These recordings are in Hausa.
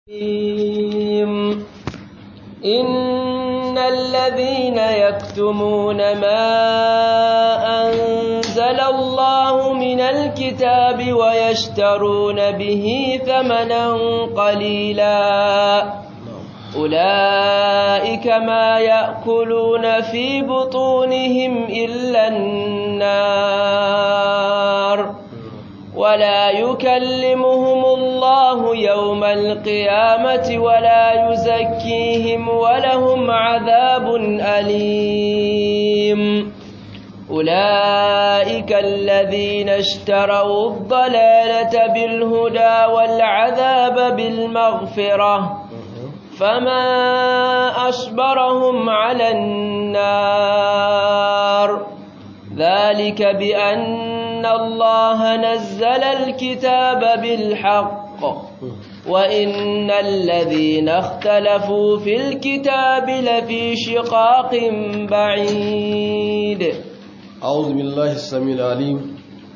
إن الذين يكتمون ما أنزل الله من الكتاب ويشترون به ثمنا قليلا أولئك ما يأكلون في بطونهم إلا النار ولا يكلمهم الله يوم القيامة ولا يزكيهم ولهم عذاب أليم أولئك الذين اشتروا الضلالة بالهدى والعذاب بالمغفرة فما أصبرهم على النار ذلك بأن الله نزل الكتاب بالحق وإن الذين اختلفوا في الكتاب لفي شقاق بعيد أعوذ بالله السميع العليم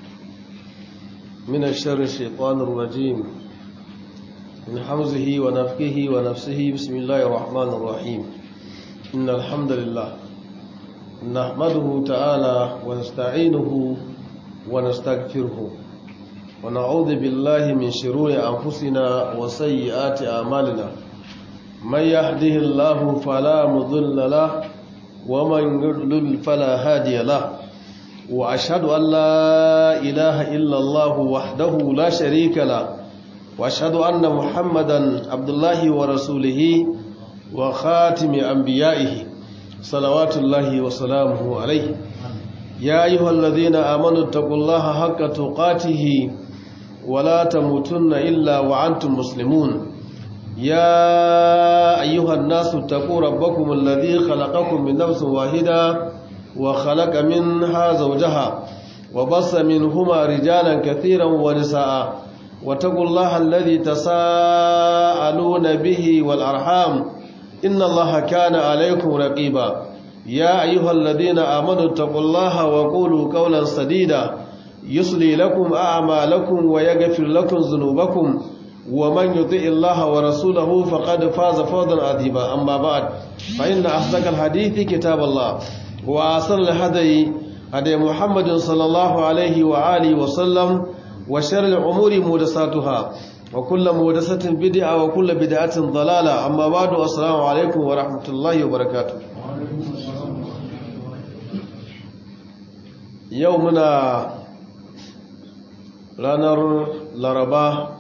من الشر الشيطان الرجيم من حمزه ونفكه ونفسه بسم الله الرحمن الرحيم إن الحمد لله نحمده تعالى ونستعينه ونستغفره ونعوذ بالله من شرور أنفسنا وسيئات أعمالنا من يهده الله فلا مضل له ومن يضلل فلا هادي له وأشهد أن لا إله إلا الله وحده لا شريك له وأشهد أن محمدا عبد الله ورسوله وخاتم أنبيائه صلوات الله وسلامه عليه يا أيها الذين آمنوا اتقوا الله حق تقاته ولا تموتن إلا وأنتم مسلمون يا أيها الناس اتقوا ربكم الذي خلقكم من نفس واحدة وخلق منها زوجها وبص منهما رجالا كثيرا ونساء واتقوا الله الذي تساءلون به والأرحام إن الله كان عليكم رقيبا يا أيها الذين آمنوا اتقوا الله وقولوا قولا سديدا يصلي لكم أعمالكم ويغفر لكم ذنوبكم ومن يطع الله ورسوله فقد فاز فوزا عظيما أما بعد فإن أصدق الحديث كتاب الله وأحسن الهدي هدي محمد صلى الله عليه وآله وسلم وشر الأمور محدثاتها وكل محدثة بدعة وكل بدعة ضلالة أما بعد السلام عليكم ورحمة الله وبركاته يومنا ranar laraba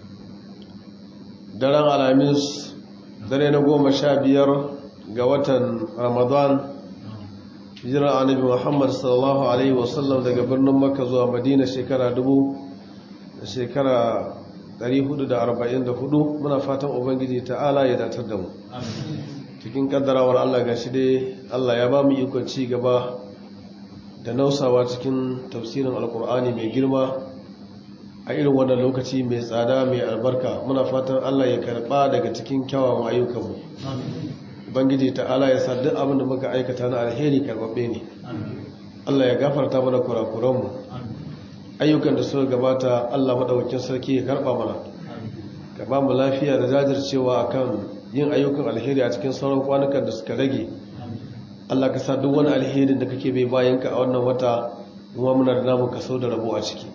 daren alhamis dare na goma sha biyar ga watan ramadan hijirar annabi muhammad sallallahu alaihi wasallam daga birnin makka zuwa madina shekara dubu da shekara 444 muna fatan ubangiji ta'ala ya datar da mu cikin kaddarawar allah ga shi dai allah ya ba mu ikon ci gaba da nausawa cikin tafsirin alkur'ani mai girma a irin wannan lokaci mai tsada mai albarka muna fatan Allah ya karba daga cikin kyawawan ayyukanmu bangiji ta'ala ya sa duk abin da muka aikata na alheri karbabbe ne Allah ya gafarta mana kurakuranmu ayyukan da suka gabata Allah madaukakin sarki ya karba mana ka ba mu lafiya da jajircewa akan yin ayyukan alheri a cikin sauran kwanukan da suka rage Allah ka sa duk wani alherin da kake bai bayanka a wannan wata kuma muna da namu kaso da rabo a ciki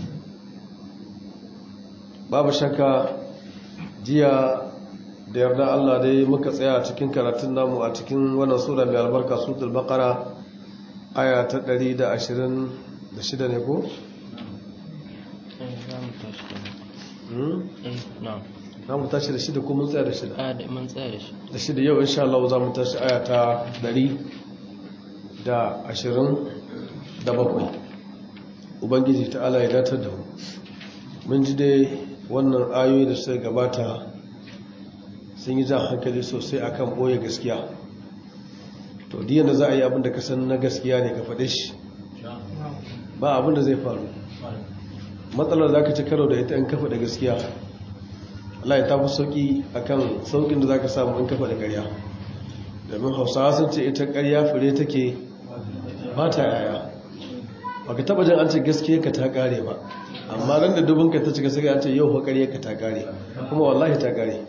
babu shakka jiya da yarda Allah dai muka tsaya a cikin karatun namu a cikin wannan sura mai albarka suratul baqara aya ta 126 ne ko za mu tashi da shida ko mun tsaya da shida mun tsaya da shi da shida yau insha Allah za mu tashi aya ta 127 ubangiji ta Allah ya datar da mu mun ji dai wannan ayoyi da suka gabata sun yi jan hankali sosai akan boye gaskiya to diyan da za a yi abin da ka san na gaskiya ne ka faɗe shi ba abin da zai faru matsalar za ka ci karo da ita in kafa da gaskiya Allah ya tafi sauƙi akan sauƙin da za ka samu in kafa da ƙarya domin hausawa sun ce ita ƙarya fure take ba ta yaya baka taba jin an ce gaskiya ka ta kare ba amma ran da dubin ka ta cika sai an ce yau fakari ka ta kare kuma wallahi ta kare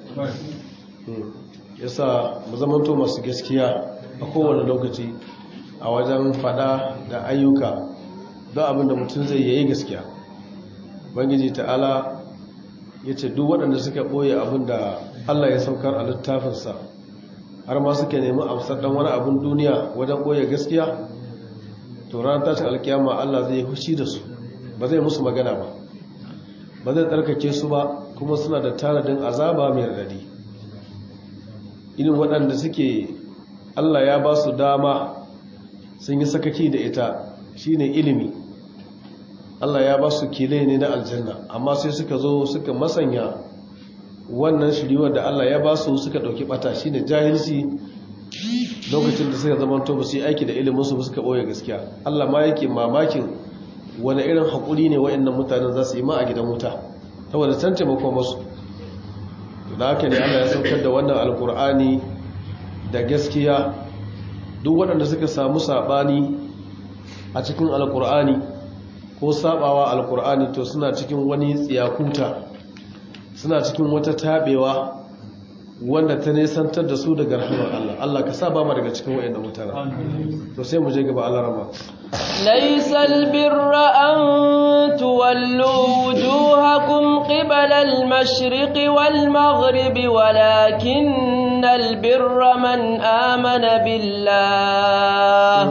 yasa mu zamanto masu gaskiya a kowane lokaci a wajen fada da ayyuka don abin da mutum zai yayi gaskiya bangiji ta'ala ya ce duk waɗanda suka ɓoye abin da allah ya saukar a littafinsa har ma suka nemi amsar ɗan wani abin duniya wajen ɓoye gaskiya to ranar tashin alkiyama allah zai hushi da su ba zai musu magana ba ba zai tsarkake su ba kuma suna da tanadin azaba mai radadi irin waɗanda suke allah ya ba su dama sun yi sakaki da ita shine ilimi Allah ya ba su kile ne na aljanna amma sai suka zo suka masanya wannan shiriwar da Allah ya ba su suka ɗauki ɓata shine jahilci lokacin da suka zama to ba su yi aiki da iliminsu ba suka ɓoye gaskiya Allah ma yake mamakin wani irin haƙuri ne waɗannan mutanen za su yi ma a gidan wuta saboda can taimako masu da haka ne Allah ya saukar da wannan alkur'ani da gaskiya duk waɗanda suka samu saɓani a cikin alkur'ani ko saɓawa alkur'ani to suna cikin wani tsiyakuta suna cikin wata taɓewa wanda ta nesantar da su daga rahamar Allah Allah ka saba ma daga cikin wayannan mutane to sai mu je gaba Allah rama ليس البر أن تولوا وجوهكم قبل المشرق والمغرب ولكن البر من آمن بالله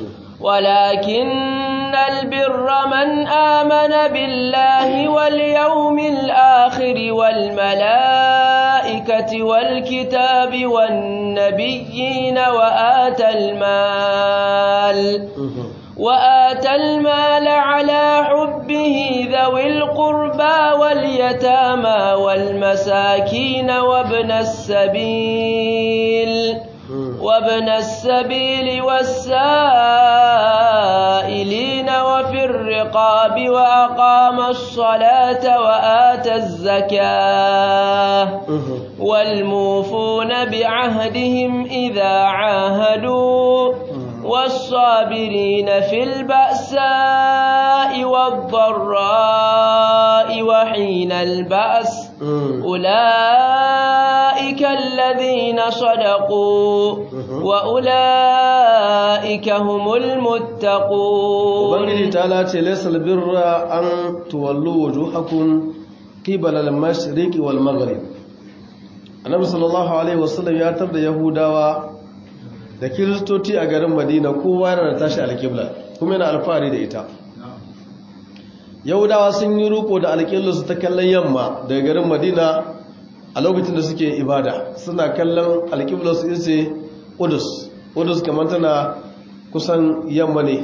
ولكن البر من آمن بالله واليوم الآخر والملائكة والكتاب والنبيين وآتى المال وآتى المال على حبه ذوي القربى واليتامى والمساكين وابن السبيل وابن السبيل والسائلين وفي الرقاب وأقام الصلاة وآتى الزكاة والموفون بعهدهم إذا عاهدوا والصابرين في البأساء والضراء وحين البأس أولئك الذين صدقوا وأولئك هم المتقون ubangiji ta lace laisal birra an tuwallu wujuhakum qibala al-mashriqi wal maghrib annabi sallallahu alaihi wasallam ya tar da yahudawa da kiristoci a garin madina kowa yana da tashi alƙibla kuma yana alfahari da ita yahudawa sun yi ruko da alƙiblarsu ta kallon yamma daga garin madina a lokacin da suke ibada suna kallon alƙiblarsu ise udus udus kamar tana kusan yamma ne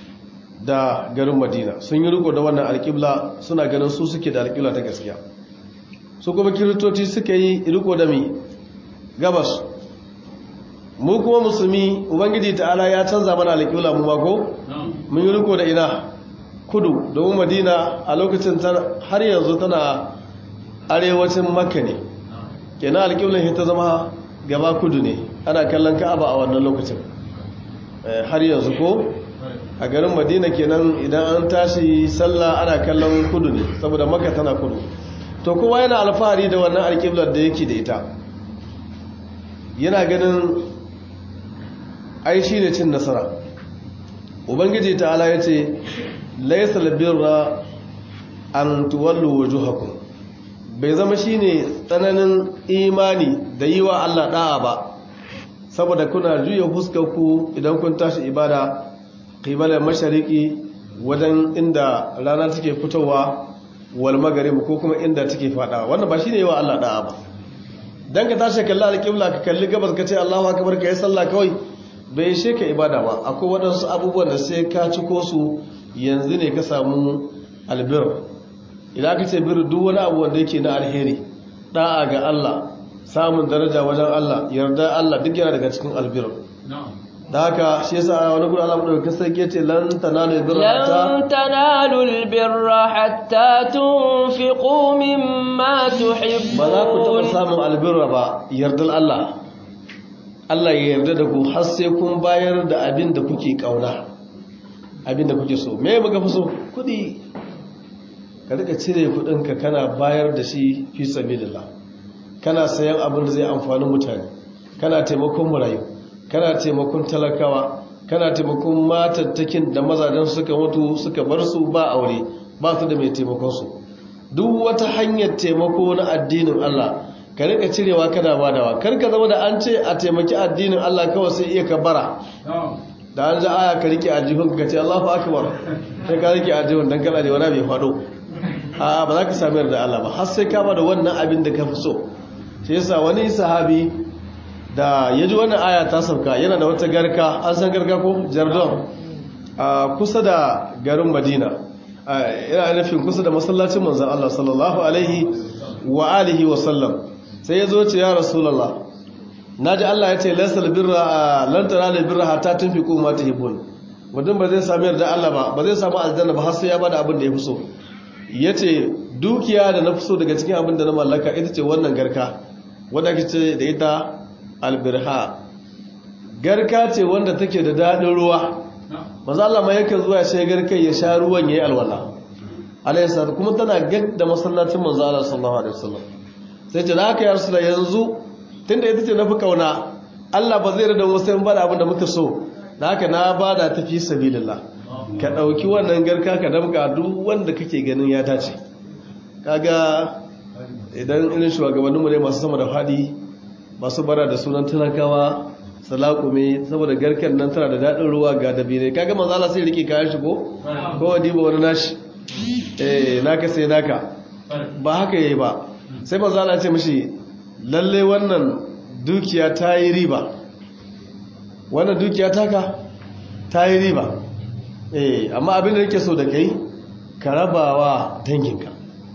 da garin madina sun yi riko da wannan alƙibla suna ganin su suke da alƙibla ta gaskiya su kuma kiristoci suka yi riko da mi gabas mu kuma musulmi ubangiji ta'ala ya canza mana alƙibla mu mako mun yi riko da ina kudu domin madina a lokacin har yanzu tana arewacin makka ne kenan alƙiblan ta zama gaba kudu ne ana kallon ka'aba a wannan lokacin har yanzu ko a garin madina kenan idan an tashi sallah ana kallon kudu ne saboda makka tana kudu to kowa yana alfahari da wannan alƙiblar da yake da ita yana ganin ai shi ne cin nasara ubangiji ta'ala ya ce laisal birra an tuwallu wujuhakum bai zama shine tsananin imani da yi wa Allah da'a ba saboda kuna juya ku idan kun tashi ibada qibala mashariki wajen inda rana take fitowa wal maghrib ko kuma inda take fada wannan ba shine yi wa Allah da'a ba dan ka tashi kalla alqibla ka kalli gabas ka ce Allahu akbar kai sallah kawai bai ishe ka ibada ba akwai waɗansu abubuwan da sai ka ciko su yanzu ne ka samu albir idan ka ce bir duk wani abu wanda yake na alheri da'a ga Allah samun daraja wajen Allah yarda Allah duk yana daga cikin albir da haka shi yasa a wani gudu Allah madaukakin sarki yace lan tanalu albirra hatta lan tanalu albirra hatta tunfiqu mimma tuhibbun ba za ku taɓa samun albirra ba yardar Allah Allah ya yarda da ku har sai kun bayar da abin da kuke kauna abinda kuke so me muka fi so kudi ka rika cire kudinka kana bayar da shi fi sabilillah kana sayan abin da zai amfani mutane kana taimakon marayu kana taimakon talakawa kana taimakon matattakin da mazajen suka mutu suka bar su ba aure ba su da mai taimakon su duk wata hanyar taimako na addinin Allah ka rika cirewa kana badawa kar ka zama da an ce a taimaki addinin Allah kawai sai iya kabara da an ji aya ka rike ajihun ka ce Allahu akbar sai ka rike ajihun dan kana da wani bai fado a ba za ka sami yarda Allah ba har sai ka bada wannan abin da ka fi so shi yasa wani sahabi da ya ji wannan aya ta sauka yana da wata garka an san garka ko jardon a kusa da garin madina yana nufin kusa da masallacin manzan Allah sallallahu alaihi wa alihi wa sallam sai ya zo ce ya rasulallah na ji Allah ya ce laisal birra lantana da birra hata tun fi kuma ta hibun mutum ba zai sami yarda Allah ba ba zai samu aljanna ba har sai ya bada abin da ya fi so ya ce dukiya da na fi so daga cikin abin da na mallaka ita ce wannan garka wadda ake ce da ita albirha garka ce wanda take da daɗin ruwa maza Allah ma yake zuwa sai garkai ya sha ruwan yayi alwala alaysa kuma tana gad da masallacin manzo Allah sallallahu alaihi wasallam sai ce haka ya rasul yanzu tunda ita ce nafi kauna Allah ba zai rada wasu in bada abin da muka so da haka na bada ta fi sabilillah ka dauki wannan garka ka damka duk wanda kake ganin ya dace kaga idan irin shugabanninmu ne masu sama da fadi masu bara da sunan talakawa salakume saboda garken nan tana da daɗin ruwa ga dabire kaga manzo Allah sai rike kayan shi ko ko wadi ba wani nashi eh naka sai naka ba haka yayi ba sai manzo Allah ya ce mishi lalle wannan dukiya ta yi riba wannan dukiya taka ta yi riba eh amma abin da nake so da kai ka rabawa danginka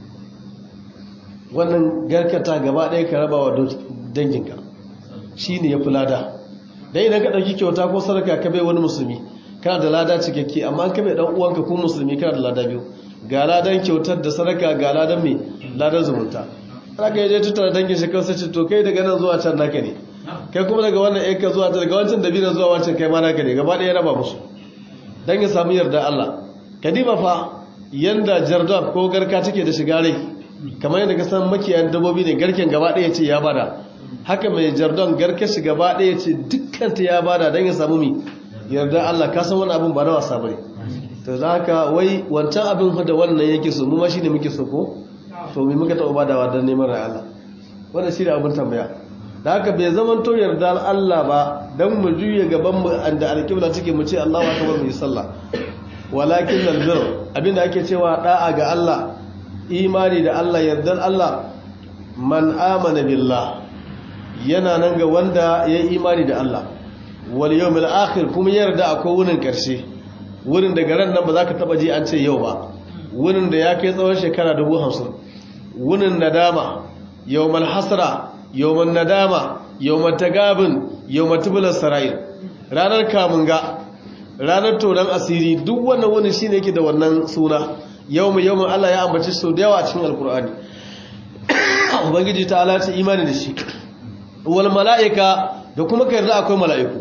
wannan garkata gaba ɗaya ka rabawa danginka shi ne ya fi lada dan idan ka ɗauki kyauta ko sadaka ka bai wani musulmi kana da lada cikakke amma ka bai ɗan uwanka ko musulmi kana da lada biyu ga ladan kyautar da sadaka ga ladan mai ladan zumunta haka ya je tattara dangin shi kansa ce to kai daga nan zuwa can naka ne kai kuma daga wannan yanka zuwa ta daga wancan dabinan zuwa wancan kai ma naka ne gaba ɗaya raba musu dan ya samu yarda Allah kadima fa yanda jardab ko garka take da shiga rai kamar yadda ka san makiyayan dabbobi ne garken gaba ɗaya ce ya bada haka mai jardon garke shi gaba ɗaya ce dukkanta ya bada don ya samu mi yarda Allah ka san wani abin ba na wasa bane to za ka wai wancan abin da wannan yake so mu ma shi ne muke so ko to mai muka taɓa badawa don neman rai Allah wannan shi ne abin tambaya da haka bai zaman to yarda Allah ba don mu juye gaban mu da alƙibla take mu ce Allahu akbar mu yi sallah walakin albir abinda ake cewa da'a ga Allah imani da Allah yardar Allah man amana billah yana nan ga wanda ya yi imani da Allah wal yawmil akhir kuma yarda akwai wurin karshe wurin da garan nan ba za ka taba ji an ce yau ba wurin da ya kai tsawon shekara 50 wurin nadama yawmal hasra yawmal nadama yawmal tagabun yawmal tubul sarair ranar kamunga ranar tonan asiri duk wannan wurin shine yake da wannan suna yawmu yawmun Allah ya ambaci sau da yawa a cikin alkur'ani ubangiji ta ala ta imani da shi wal mala'ika da kuma kai yarda akwai mala'iku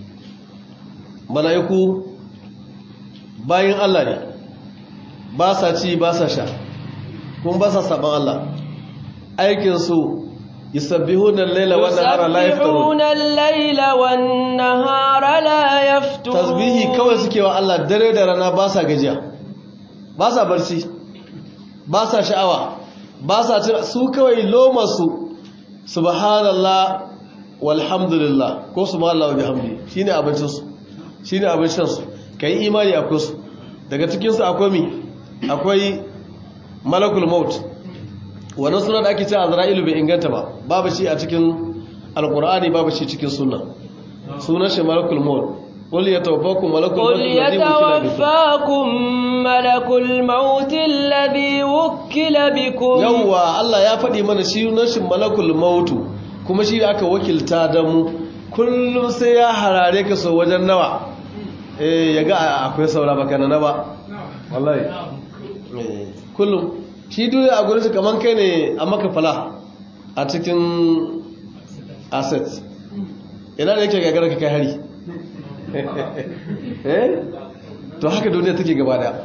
mala'iku bayan Allah ne ba sa ci ba sa sha kuma ba sa saban Allah aikin su yusabbihuna al-laila wan nahara la yafturun yusabbihuna al-laila wan nahara la yafturun tasbihi kawai suke wa Allah dare da rana ba sa gajiya ba sa barci ba sa sha'awa ba sa cin su kawai lomarsu subhanallah walhamdulillah ko subhanallah wa bihamdi shine abincinsu shine abincinsu kai imani akwai su daga cikinsu akwai mi akwai malakul maut wannan suna da ake ce azra'ilu bai inganta ba babu shi a cikin alqur'ani babu shi cikin sunna sunan shi malakul maut قل يتوفاكم ملك الموت قل يتوفاكم ملك الموت الذي وكل بكم يوا الله ya faɗi mana shi nashin malakul maut kuma shi aka wakilta da mu kullum sai ya harare ka so wajen nawa eh yaga akwai saura baka na ba wallahi kullum shi dole a gurin kaman kai ne a maka fala a cikin asset ina da yake gagara ka kai hari to haka duniya take gaba daya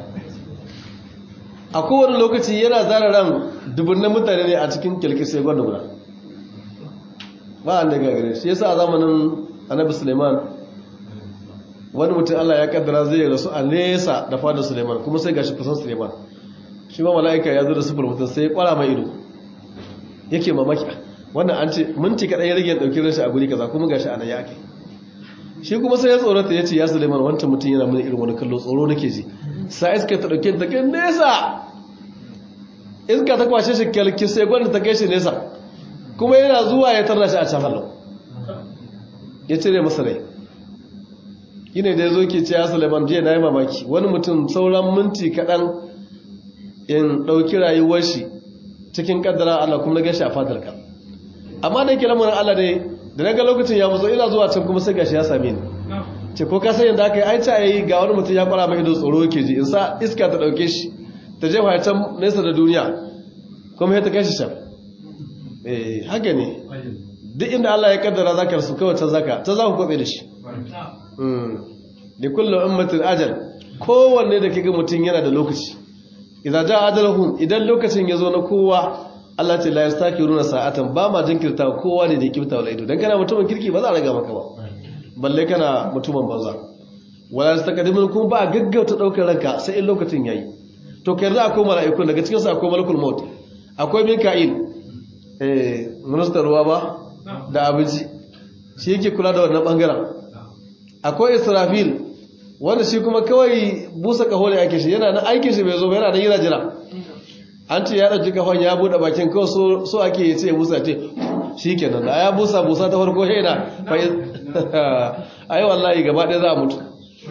a kowane lokaci yana zara ran dubunnan mutane ne a cikin kyalkisai gwanda guda ba a daga gare shi yasa a zamanin annabi suleiman wani mutum allah ya kaddara zai rasu a nesa da fadar suleiman kuma sai gashi kusan suleiman shi ma mala'ika ya zo da sufur mutum sai ya kwara mai ido yake mamaki wannan an ce minti kaɗan ya rage ɗauki rashi a guri kaza kuma gashi a nan ya ake shi kuma sai ya tsorata ya ce ya suleiman wancan mutum yana mini irin wani kallo tsoro nake ji sa iska ta ɗauke ta kai nesa iska ta kwashe shi kyalki sai gwanda ta kai shi nesa kuma yana zuwa ya tarra shi a can hallo ya cire masa rai yine da ya zo ke ce ya suleiman jiya na yi mamaki wani mutum sauran minti kaɗan in ɗauki rayuwar shi cikin ƙaddara Allah kuma na gashi a fatarka amma da yake lamarin Allah ne da na ga lokacin ya mazo ina zuwa can kuma sai gashi ya same ni ce ko ka san yadda aka yi ai ta yi ga wani mutum ya fara mai ido tsoro yake ji in sa iska ta ɗauke shi ta jefa ya can nesa da duniya kuma ya ta kai shi can eh haka ne duk inda Allah ya kaddara zaka rasu kawai ta zaka ta za ku kwabe da shi da kullum ummatin ajal kowanne da kiga mutum yana da lokaci idan ja ajalahum idan lokacin ya zo na kowa Allah ce la yastakiruna sa'atan ba ma jinkirta kowa ne da ya kifta wala ido dan kana mutumin kirki ba za a raga maka ba balle kana mutumin banza wala yastakdimun kuma ba gaggauta daukar ranka sai in lokacin yayi to kai za akwai mala'ikun daga cikin su akwai malakul maut akwai mika'il eh ministan ruwa ba da abinci shi yake kula da wannan bangaren akwai israfil wanda shi kuma kawai busa kaho ne ake shi yana na aikin shi bai zo yana nan yana jira an ce ya ɗauki kafan ya buɗe bakin kawai so ake yi ce busa ce shi kenan da ya busa busa ta farko shaida ai wallahi gaba ɗaya za a mutu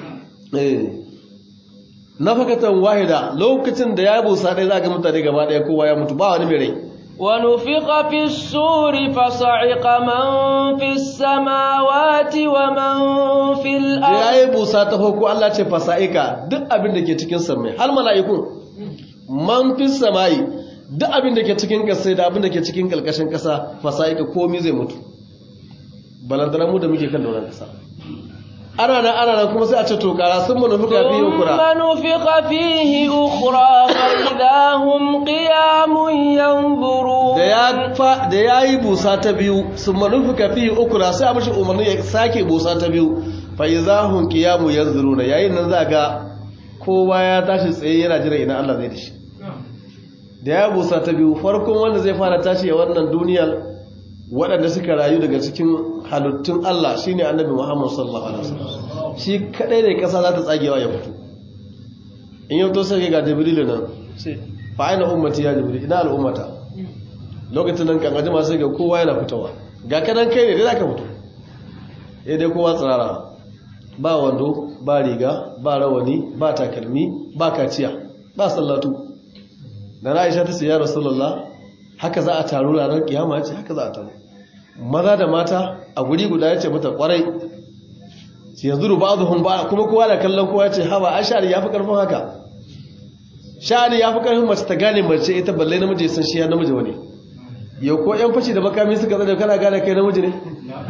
na fakatan wahida lokacin da ya busa ɗaya za ga mutane gaba ɗaya kowa ya mutu ba wani mai rai ونفق في السور فصعق من في السماوات ومن في الأرض ya yi busa ta farko Allah ce fasa'ika duk abin da ke cikin samai har mala'ikun man fi sama'i duk abin da ke cikin kasai da abin da ke cikin kalkashin kasa fasa'ika komi zai mutu balantana mu da muke kan dauran kasa ana nan ana nan kuma sai a ce to kara sun manufuka fi ukura ثم نفخ فيه أخرى فإذا هم قيام ينظرون da ya fa da yayi busa ta biyu sun manufuka fi ukura sai a mishi umarni ya sake busa ta biyu fa izahum qiyamu yanzuruna yayin nan za ga kowa ya tashi tsaye yana jira ina Allah zai dashi da ya busa ta biyu farkon wanda zai fara tashi a wannan duniyar waɗanda suka rayu daga cikin halittun Allah shine annabi Muhammad sallallahu alaihi wasallam shi kadai ne kasa za ta tsagewa ya fito in yau to sai ga Jibril nan sai fa aina ummati ya Jibril ina al'ummata lokacin nan kan ajima sai ga kowa yana fitowa ga kanan kai ne dai zaka fito eh dai kowa tsirara ba wando ba riga ba rawani ba takalmi ba kaciya ba sallatu da Aisha ta ce ya Rasulullah haka za a taru ranar kiyama ce haka za a taru maza da mata a guri guda ya ce mata kwarai shi yanzu ruba zuhun ba kuma kowa da kallon kowa ya ce hawa a sha'ani ya fi karfin haka sha'ani ya fi karfin mace ta gane mace ita balle namiji ya san shi ya namiji wani yau ko yan fashi da makami suka zane kana gane kai namiji ne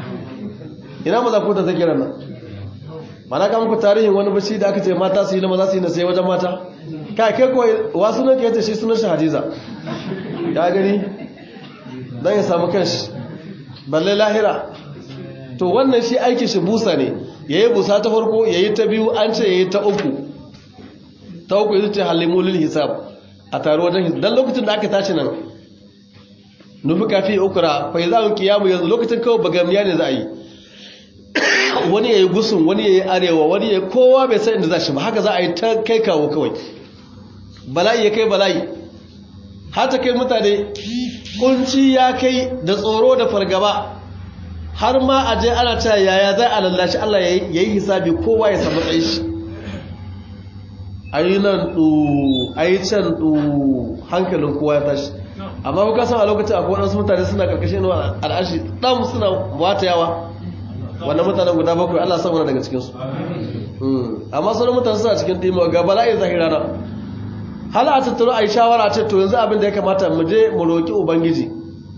ina maza ko ta take ran nan mana ka muku tarihin wani bashi da aka ce mata su yi na maza su yi na sai wajen mata kai kai ko wasu nan ke ce shi sunan shi hadiza ya gani don ya samu kanshi balle lahira to wannan shi aiki shi busa ne ya yi busa ta farko ya yi ta biyu an ce ya yi ta uku ta uku ya ce halimulil hisab a taru wajen hisab don lokacin da aka tashi nan nufi kafi ukura fai za mu kiyamu yanzu lokacin kawai bagamiya ne za a yi wani ya yi gusun wani ya yi arewa wani ya yi kowa bai san inda za shi ba haka za a yi ta kai kawo kawai bala'i ya kai bala'i hata kai mutane kunci ya kai da tsoro da fargaba har ma a je ana cewa yaya zai a lallashi Allah ya yi hisabi kowa ya samu tsaye shi a yi nan ɗu a yi can ɗu hankalin kowa ya tashi amma kuka san a lokacin akwai waɗansu mutane suna ƙarƙashin al'ashi ɗan suna wata yawa wannan mutanen guda bakwai Allah samu daga cikinsu amma sauran mutane suna cikin ɗimo ga bala'in zahira na hala a tattaro a yi shawara ce to yanzu abin da ya kamata mu je mu roƙi ubangiji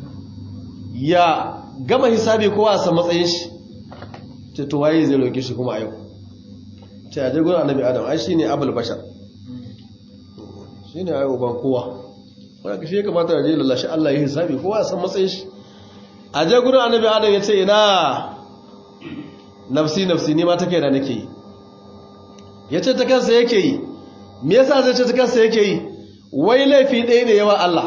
ya gama hisabi kowa a san matsayin shi ce to waye zai roƙi shi kuma a yau ce aje gurin annabi adam ai shine abul bashar shine ai uban kowa wanda shi ya kamata ya je lallashi Allah ya hisabi kowa ya san matsayin shi aje gurin annabi adam ya ce ina nafsi nafsi ni ma ta kaina nake yi ya ce ta kansa yake yi me yasa zai ce ta kansa yake yi wai laifi ɗaya ne yawa Allah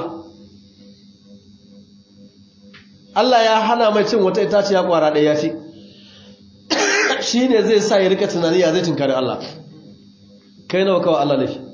Allah ya hana mai cin wata itaciya kwara ɗaya ya fi shi ne zai sa ya rika tunani ya zai tunkari Allah kai nawa kawai Allah laifi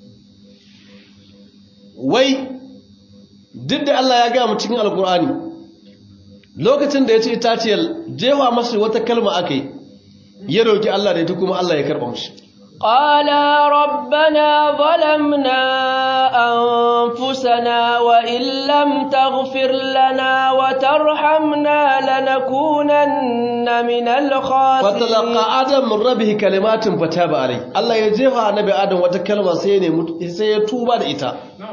wai duk da Allah ya gaya mu cikin alkur'ani lokacin da ya ci itaciyar jewa masu wata kalma aka yi ya roki Allah da ita kuma Allah ya karɓa mashi قالا ربنا ظلمنا أنفسنا وإن لم تغفر لنا وترحمنا لنكونن من الخاسرين فتلقى آدم من ربه كلمات فتاب عليه الله يجيها نبي آدم وتكلم سيتوبا لإتا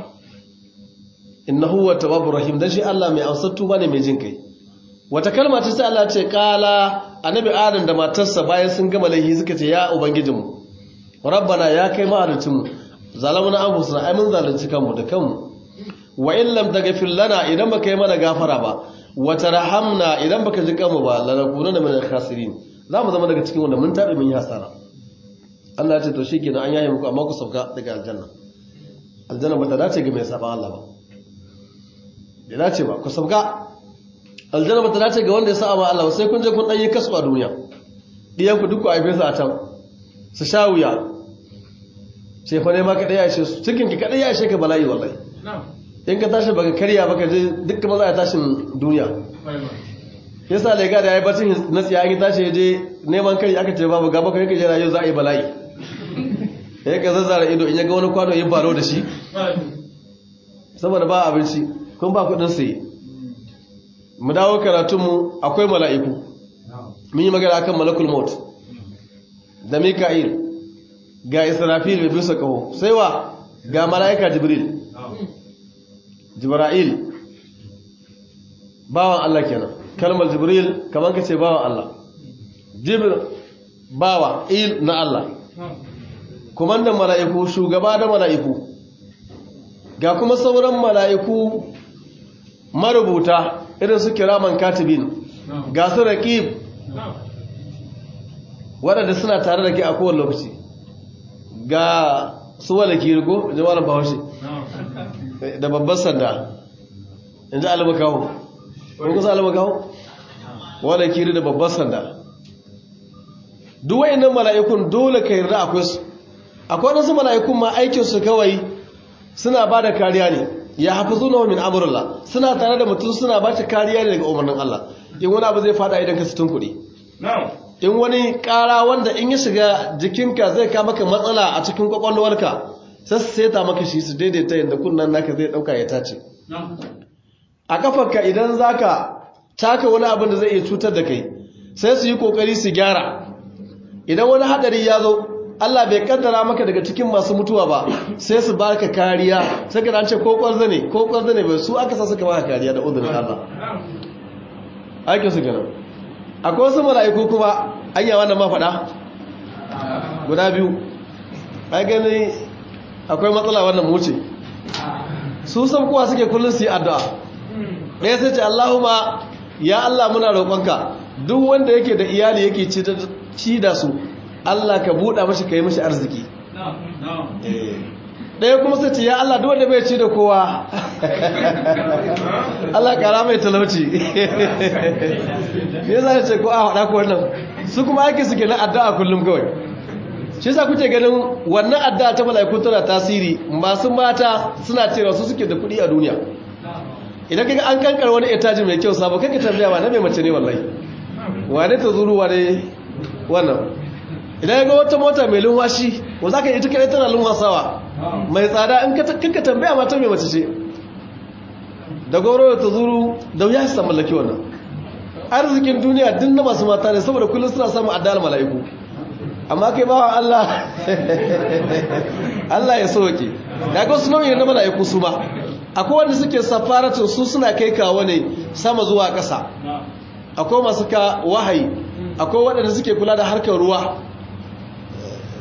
إنه هو التواب الرحيم ده شيء الله mai amsar tuba ne mai jin kai wata kalma ta sai Allah ce kala annabi Adam da matarsa bayan sun gama laihi suka ce ya ubangijinmu rabbana ya kai ma'aricinmu zalamuna anfusuna ai mun zalunci kanmu da kanmu wa in lam taghfir lana idan baka yi mana gafara ba wa tarhamna idan baka ji kanmu ba lanakununa min al-khasirin zamu zama daga cikin wanda mun tabe mun yi hasara Allah ya ce to shikenan an yaye muku amma ku sauka daga aljanna aljanna ba ta dace ga mai saban Allah ba bai dace ba ku sauka aljanna ba ta dace ga wanda ya saba Allah ba sai kun je kun dan yi kasu a duniya diyan ku duk ku aife su a can su sha wuya sai fa ne ma ka daya ishe su cikin ki kadai ya ishe ka bala'i wallahi in ka tashi baka karya baka je dukkan maza ya tashin duniya yasa lega da yayi bacin na tsiya an tashi je neman kai aka ce babu gaba kai kaje rayu za a yi bala'i ya ka zazzara ido in ya ga wani kwano yin baro da shi saboda ba abinci kun ba kudin saye mu dawo karatunmu akwai mala'iku mun yi magana akan malakul maut da mika'il ga israfil mai bisa kaho sai wa ga mala'ika jibril jibra'il bawan Allah kenan kalmar jibril kamar ka ce bawan Allah jibril bawa il na Allah kumandan mala'iku shugaba da mala'iku ga kuma sauran mala'iku marubuta irin su kiraman katibin ga su raqib waɗanda suna tare da ke a kowane lokaci ga su wala kirgo jama'ar bahaushe da babban sanda in ji alamakawo ko kusa alamakawo wala kiri da babban sanda duk nan mala'ikun dole ka yarda akwai su akwai wasu mala'ikun ma aikinsu kawai suna ba da kariya ne ya hafi zuwa min amurla suna tare da mutum suna ba ta kariya ne daga umarnin Allah in wani abu zai fada idan ka sitin kuɗi in wani ƙara wanda in ya shiga jikinka zai ka maka matsala a cikin kwakwalwarka sai su seta maka shi su daidaita yadda kunnan naka zai ɗauka ya tace a kafarka idan zaka taka wani abin da zai iya cutar da kai sai su yi kokari su gyara idan wani hadari ya zo Allah bai kaddara maka daga cikin masu mutuwa ba sai su baka kariya sai ka ce ko kwarza ne ko kwarza ne bai su aka sa suka baka kariya da uzurin Allah aikin su kenan akwai wasu mala'iku kuma anya wannan ma faɗa guda biyu ai gani akwai matsala wannan mu wuce su san kowa suke kullum su yi addu'a ɗaya sai ce Allahumma ya Allah muna roƙonka duk wanda yake da iyali yake ci da su Allah ka buɗa mashi ka yi mashi arziki ɗaya kuma sai ce ya Allah duk wanda bai ci da kowa Allah ƙara mai talauci ne za ce ko a haɗa ko wannan su kuma ake suke na addu'a kullum kawai shi sa kuke ganin wannan addu'a ta mala'iku tana tasiri masu mata suna cewa su suke da kuɗi a duniya idan kaga an kankar wani etaji mai kyau sabo kanka tambaya ba na mai mace ne wallahi wane ta zuru wane wannan idan ga wata mota mai lunwashi wa za ka yi ita kadai tana lunwasawa mai tsada in kanka tambaya mata mai mace ce da goro ta zuru da wuya su mallaki wannan arzikin duniya din na masu mata ne saboda kullum suna samun addal mala'iku amma kai bawa Allah Allah ya soke da ga wasu nau'in na mala'iku su ba akwai wanda suke safaratin su suna kai kawo ne sama zuwa ƙasa akwai masu ka wahayi akwai waɗanda suke kula da harkar ruwa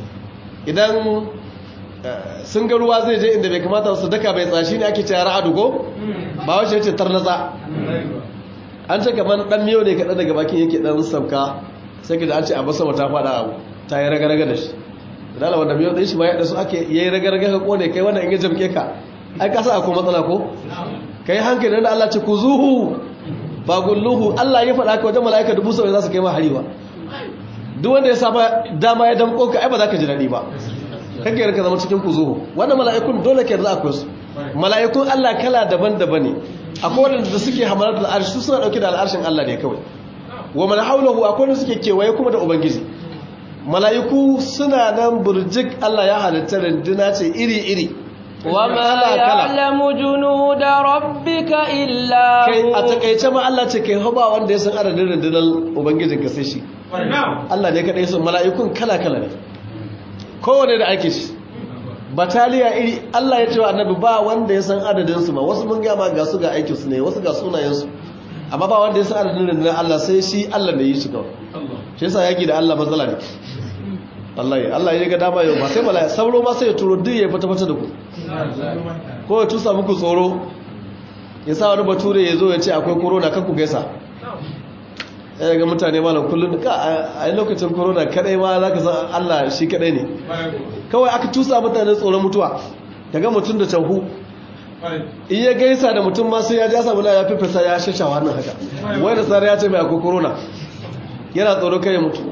idan sun ga ruwa zai je inda bai kamata su daka bai tsashi ne ake cewa ra'adu ko ba wace yace tarnatsa an ce kamar dan miyo ne kaɗan daga bakin yake dan sauka sai ka da an ce a basa ta faɗa abu ta yi raga-raga da shi da wanda miyo ɗin shi ma yadda su ake yayi raga-raga ka kone kai wanda in ya jamke ka ai ka sa akwai matsala ko kai hankali da Allah ce ku zuhu ba gulluhu Allah ya faɗa ka wajen mala'ika dubu sau za su kai ma hari ba duk wanda ya saba dama ya damko ka ai ba za ka ji daɗi ba kake yarka zama cikin kuzuhu wannan mala'ikun dole ke za akwai su mala'ikun Allah kala daban-daban ne akwai wanda da suke hamalar da al'arshi suna dauke da al'arshin Allah ne kawai wa man haulahu akwai wanda suke kewaye kuma da ubangiji mala'iku suna nan burjik Allah ya halitta rinduna ce iri-iri وما يعلم جنود ربك إلا kai a هو takaice ma Allah ce kai haba wanda ya san adadin rundunar ubangijin ka sai shi Allah ne kadai sun mala'ikun kala-kala ne kowane da ake shi bataliya iri Allah ya ce wa annabi ba wanda ya san adadin su ma wasu mun gama ga su ga aikin su ne wasu ga sunayen su amma ba wanda ya san adadin rundunar Allah sai shi Allah ne yi shi kawai shi yasa yaki da Allah matsala ne wallahi Allah ya ga dama yau ba sai mala'ika sauro ma sai ya turo duk ya fata fata da ku ko ya tusa muku tsoro ya sa wani bature ya zo ya ce akwai corona kan ku gaisa ya ga mutane malam kullum ka a yi lokacin corona kadai ma za ka san Allah shi kadai ne kawai aka tusa mutane tsoron mutuwa daga mutum da canhu in ya gaisa da mutum ma sai ya ji samu na ya fifisa ya shashawa hannun haka wai da tsara ya ce mai akwai corona yana tsoro kai ya mutu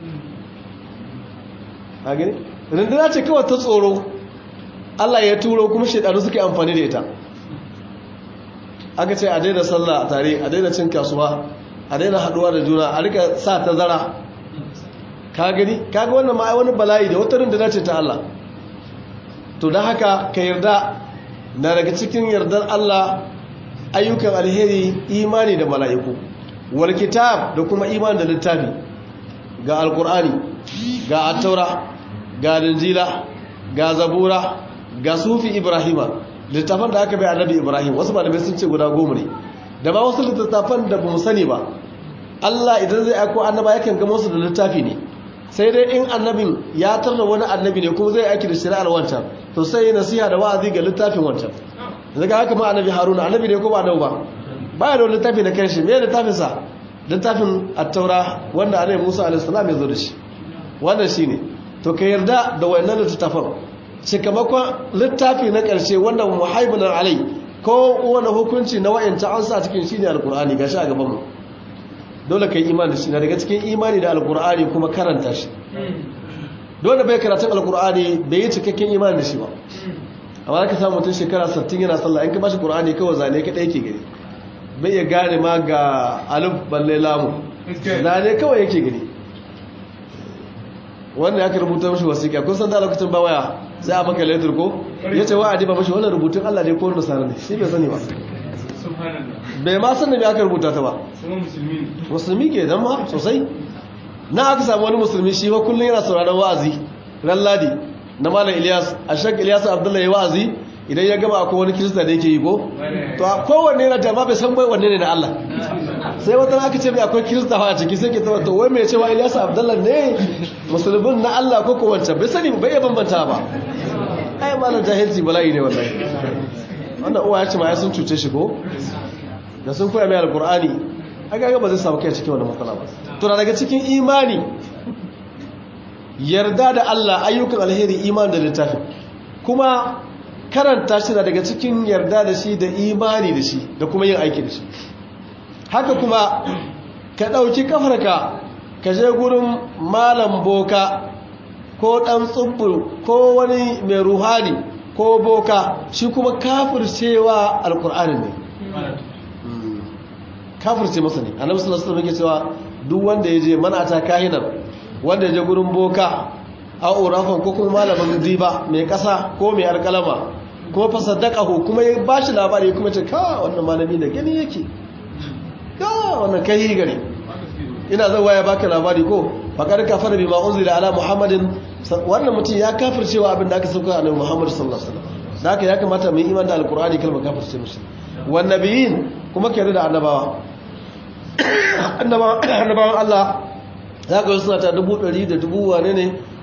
a gani rinduna ce kawai ta tsoro Allah ya turo kuma shaidanu suke amfani da ita aka ce a daina sallah a tare a daina cin kasuwa a daina haduwa da juna a rika sa tazara ka gani kaga wannan ma ai wani bala'i da wata rinduna ce ta Allah to don haka ka yarda na daga cikin yardar Allah ayyukan alheri imani da mala'iku wal kitab da kuma imani da littafi ga alkur'ani ga attaura ga linjila ga zabura ga sufi ibrahima littafan da aka bai annabi ibrahim wasu malamai sun ce guda goma ne da ba wasu littattafan da ba mu sani ba Allah idan zai aiko annaba yakan gama su da littafi ne sai dai in annabin ya tarda wani annabi ne kuma zai aiki da shari'ar wancan to sai nasiha da wa'azi ga littafin wancan daga haka ma annabi haruna annabi ne ko ba annabi ba baya da wani littafi na kanshi me littafin sa littafin at-taura wanda annabi Musa alaihi salam ya zo da shi wannan shine to ka yarda da wayannan littafan cikamakon littafi na ƙarshe wanda muhaibunan alai ko wani hukunci na wa'yanta an sa cikin shi ne alkur'ani gashi a gabanmu dole ka yi imani da shi na daga cikin imani da alkur'ani kuma karanta shi dole bai karatun alkur'ani bai yi cikakken imani da shi ba amma ka samu mutum shekara 60 yana sallah in ka bashi qur'ani kawai zane ka ɗaya ke gani bai ya gane ma ga alif balle lamu zane kawai yake gani wanda ya rubuta mashi wasiƙa kun san da lokacin ba waya sai a maka letter ko ya ce wa'adi ba mashi wannan rubutun Allah ne ko nasara ne shi bai sani ba bai ma san da me aka rubuta ta ba musulmi ke dan ma sosai na aka samu wani musulmi shi ba kullun yana sauraron wa'azi ran ladi na malam Ilyas ashak Ilyas Abdullahi wa'azi idan ya gaba akwai wani kirista da yake yi ko to kowanne yana da bai san bai wanne ne na Allah sai wata aka ce mai akwai kirista a ciki sai ke taba to wai mai cewa Ilyas Abdullah ne musulmin na Allah ko ko wancan bai sani bai iya bambanta ba ai malam jahilci bala'i ne wallahi wannan uwa ya ce ma ya sun cuce shi ko da sun koya mai alqur'ani aka ga ba zai samu kai cikin wannan matsala ba to daga cikin imani yarda da Allah ayyukan alheri iman da littafi kuma karanta shi daga cikin yarda da shi da imani da shi da kuma yin aiki da shi haka kuma ka ɗauki kafarka ka je gurin malam boka ko ɗan tsubbu ko wani mai ruhani ko boka shi kuma kafircewa alkur'ani ne kafirce masa ne annabi sallallahu alaihi wasallam yake cewa duk wanda ya je manata kahinan wanda ya je gurin boka a urafan ko kuma malamin diba mai ƙasa ko mai alƙalama ko fasaddaqahu kuma ya bashi labari kuma ce ka wannan malami da gani yake ka wannan kai gari ina zan waya baka labari ko faqad kafara bima unzila ala muhammadin wannan mutum ya kafircewa abin da aka sauka annabi muhammad sallallahu alaihi wasallam da haka ya kamata mu yi iman da alqur'ani kalma kafirce mushi wan nabiyin kuma ke da annabawa annabawan Allah za ka suna ta dubu ɗari da dubu wane ne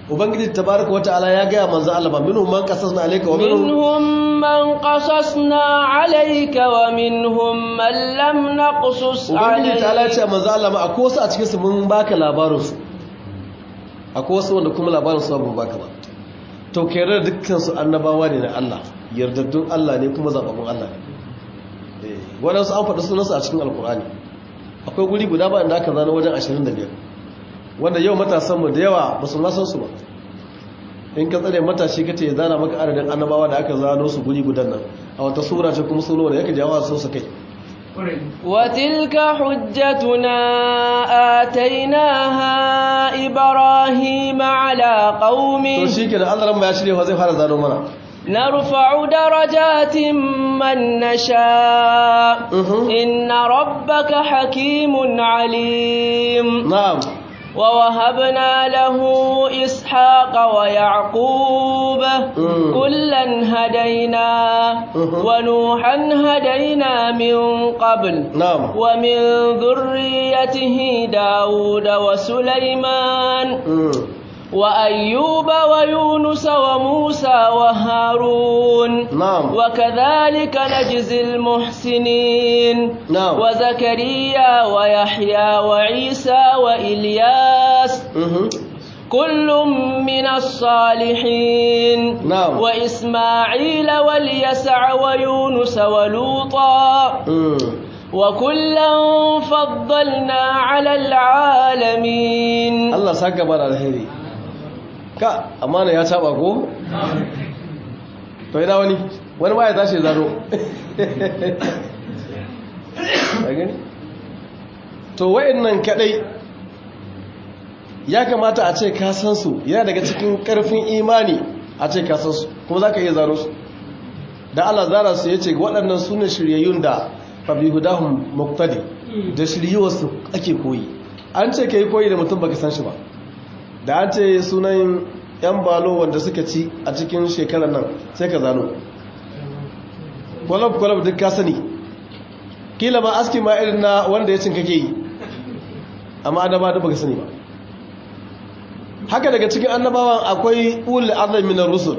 ubangiji tabaraka wata'ala ya gaya manzo Allah ba minhum man qasasna alayka wa minhum منهم من قصصنا عليك ومنهم من لم نقصص ubangiji ta'ala ya عليك ce manzo Allah ma akwai wasu a cikin su mun baka labarin su akwai wasu wanda kuma labarin su ba mu baka ba to kere dukkan su annabawa ne na Allah yardaddun Allah ne kuma zababbun Allah ne eh wadansu an faɗi sunansu a cikin alkur'ani akwai guri guda ba inda aka zana wajen 25 wanda yau matasanmu da yawa ba su masan su ba in ka tsare matashi kace ya zana maka adadin annabawa da aka zano su guri gudan nan a wata sura ce kuma suno da yake jawo su su kai وتلك حجتنا آتيناها إبراهيم على to قومه shikenan Allah ran ya shirye fa zai fara zano mana نرفع درجات من نشاء Mhm. إن ربك حكيم عليم na'am ووهبنا له إسحاق ويعقوب Mm. كلا هدينا Mhm. ونوحا هدينا من قبل na'am ومن ذريته داود وسليمان Mm. وأيوب ويونس وموسى وهارون na'am وكذلك نجزي المحسنين na'am وزكريا ويحيى وعيسى وإلياس Mhm. كل من الصالحين نعم. وإسماعيل واليسع ويونس ولوطا Mm. وكلا فضلنا على العالمين Allah saka bara alheri ka amana ya taba ko to ina wani wani ma ya tashi ya zaro Ka gani to wayannan kadai ya kamata a ce ka san su yana daga cikin karfin imani a ce ka san su kuma zaka iya zaro su da Allah zara su yace waɗannan sune shiryayyun da fa bi hudahum muqtadi da shiryuwarsu ake koyi an ce kai koyi da mutum baka san shi ba da an ce sunan yan balo wanda suka ci a cikin shekarar nan sai ka zano kwalab kwalab duk ka sani kila ma aski ma irin na wanda ya cin kake yi amma adama da baka sani ba haka daga cikin annabawan akwai ulul azmi minar rusul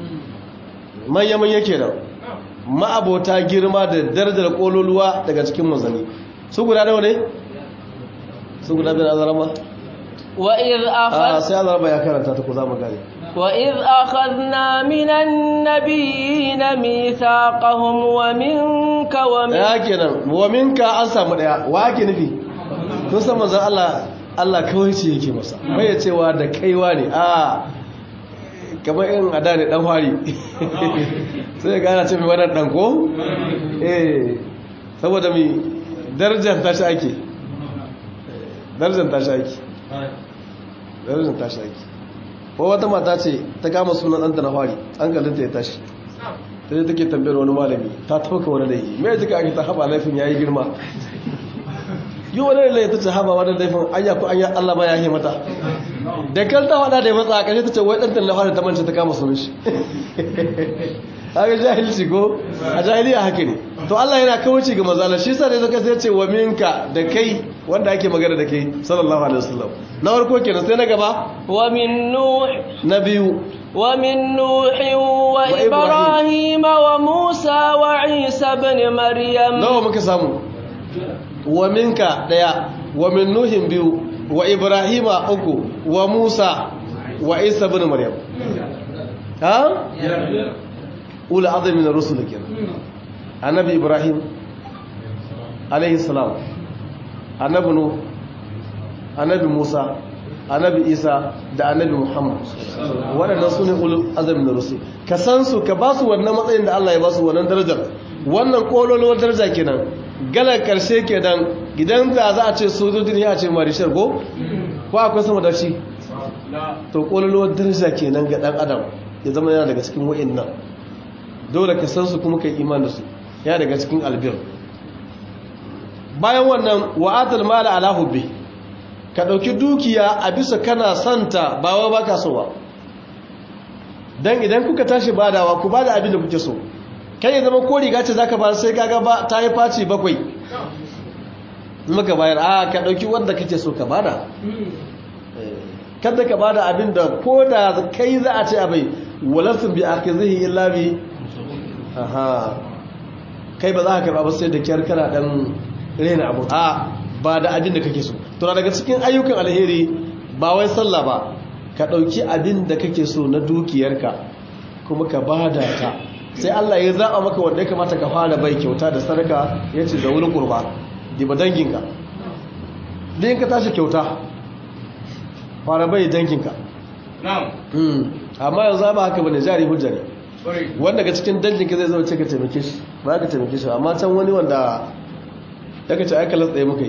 manya manya kenan ma'abota girma da darajar kololuwa daga cikin manzanni su guda nawa ne su guda bin azarama وإذ a أخذ sai azarama ya karanta ta ku za mu gane وإذ أخذنا من النبيين ميثاقهم ومنك ومن ya kenan wa minka an samu daya wa ake nufi kun san manzon Allah Allah kawai ce yake masa bai ya cewa da kaiwa ne a kamar in ada ne dan fari sai ya gana ce mai wannan dan ko eh saboda mi darajar tashi ake darajar tashi ake darajar tashi ake ko wata mata ce ta kama sunan ɗanta na fari an galinta ya tashi ta yi take tambayar wani malami ta tauka wani laifi mai jika ake ta haɓa laifin ya yi girma yi wani laifi ta ce haɓa wani laifin an yafi an yi allah ba ya yi mata da kan ta faɗa da ya matsa a ƙarshe ta ce wai ɗanta na fari ta mance ta kama sunan shi haka jahilci ko a jahiliya haka ne to Allah yana kawuci ga mazala shi sa ne zaka sai ce wa minka da kai wanda ake magana da kai sallallahu alaihi wasallam na farko kenan sai na gaba ومن نوح na biyu ومن نوح وإبراهيم وموسى وعيسى بن مريم nawa muka samu wa minka daya wa min nuhin biyu wa ibrahima uku wa musa wa isa ibn maryam ha ula azmi min ar-rusul kenan annabi ibrahim alayhi salam annabi nuh annabi musa annabi isa da annabi muhammad waɗannan su ne ulul azmi min ar-rusul ka san su ka ba su wannan matsayin da Allah ya ba su wannan darajar wannan kololuwar daraja kenan galar karshe kenan gidan da za a ce sojoji ne a ce marishar go ko akwai sama da shi to kololuwar daraja kenan ga dan adam ya zama yana daga cikin wa'annan dole ka san su kuma kai iman da su yana daga cikin albir bayan wannan wa'atul mala ala hubbi ka dauki dukiya a bisa kana santa ba wa baka so ba dan idan kuka tashi badawa ku bada abin da kuke so kai ya zama ko riga ce zaka ba sai kaga ba ta yi faci bakwai muka bayar a ka dauki wanda kake so ka bada kada ka bada abin da ko da kai za a ce abai walasun bi akhizihi illa bi aha kai ba za ka karba ba sai da kyar kana dan rena abu a ba da abin da kake so to daga cikin ayyukan alheri ba wai sallah ba ka dauki abin da kake so na dukiyarka kuma ka bada ta sai Allah ya zaba maka wanda ya kamata ka fara bai kyauta da sadaka yace da wuri kurba diba danginka din ka tashi kyauta fara bai danginka amma yanzu ba haka bane jari hujja ne wanda ga cikin danginka zai zama ce ka taimake shi ba ka taimake shi amma can wani wanda ya kace aka latsaye muka yi